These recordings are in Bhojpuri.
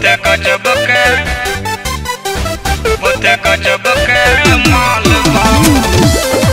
होते गजब के होते गजब के माल बा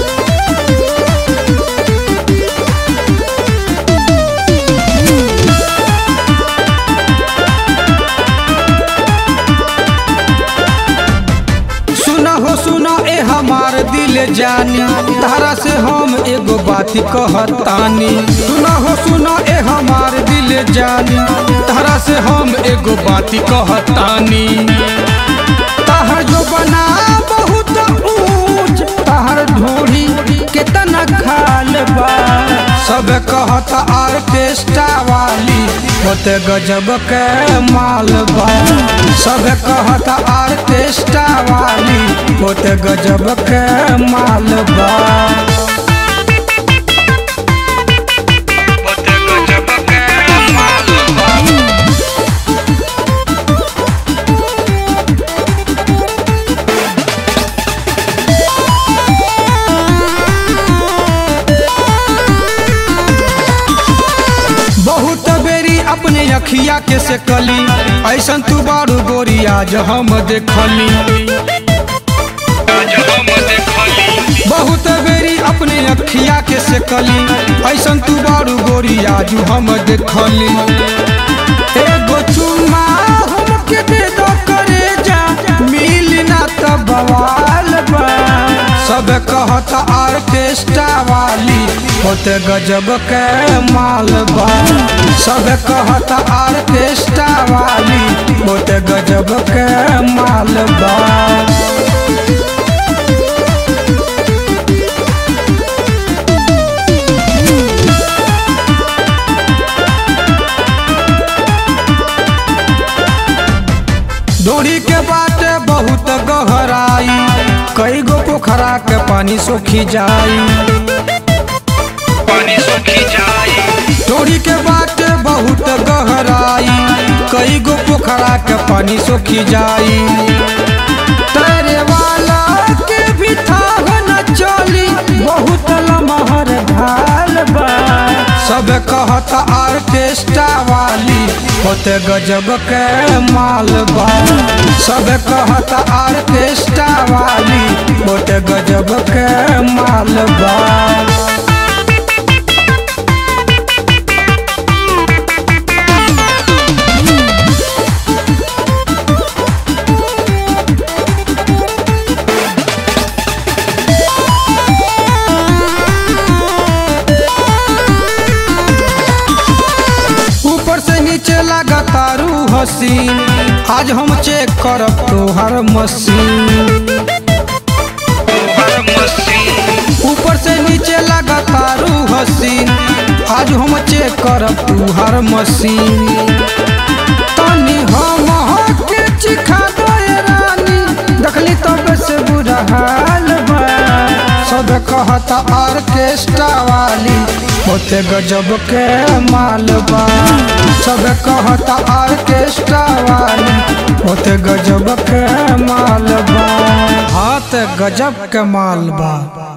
सुना हो सुना ए हमार दिल जानी तारा से हम एगो बात कहतानी सुना हो सुना ए हमार दिल जानी तारा से हम एगो बात कहतानी ताहर जो बना बहुत ऊंच ताहर ढोरी केतना खाल बा सब कहत आर्केस्ट्रा वाली होते गजब के माल बा सब कहत आर्केस्ट्रा वाली होते गजब के माल बा होते गजब के माल बा बहुत बेरी अपने अखिया के से कली ऐसन तू बारू गोरी आज हम देखली आज हम देखली बहुत बेरी अपने अखिया के से कली ऐसन तू बारू गोरी आज हम देखली एगो चुम्मा हमके दे दो करे जा मिली ना त बवाल बा सब कहत आर्केस्ट्रा वाली होते गजब के माल बा सब कहत आर्केस्ट्रा वाली होते गजब के माल बा डोरी के बाटे बहुत गहराई कई गो पोखरा के पानी सोखी जाई पानी सूखी जाई डोरी के बाटे बहुत गहराई कई गो पोखरा के पानी सोखी जाई तैरे वाला के भी थाह न चली बहुत लमहर ढाल बा सब कहत आर्केस्ट्रा वाली होते गजब के माल बा सब कहत आर्केस्ट्रा वाली होते गजब के माल बा ऊपर से नीचे लगातारू हसीन आज हम चेक करब तोहर मशीन हर मशीन ऊपर से नीचे लगातारू हसीन आज हम चेक करब तोहर मशीन तनी हम के चिखा दो ए रानी देखली तब से बुरा हाल बा सब कहत आर्केस्ट्रा वाली होते गजब के माल बा सब कहत आर्केस्ट्रा वाली होते गजब के माल बा हाँ ते गजब के माल बा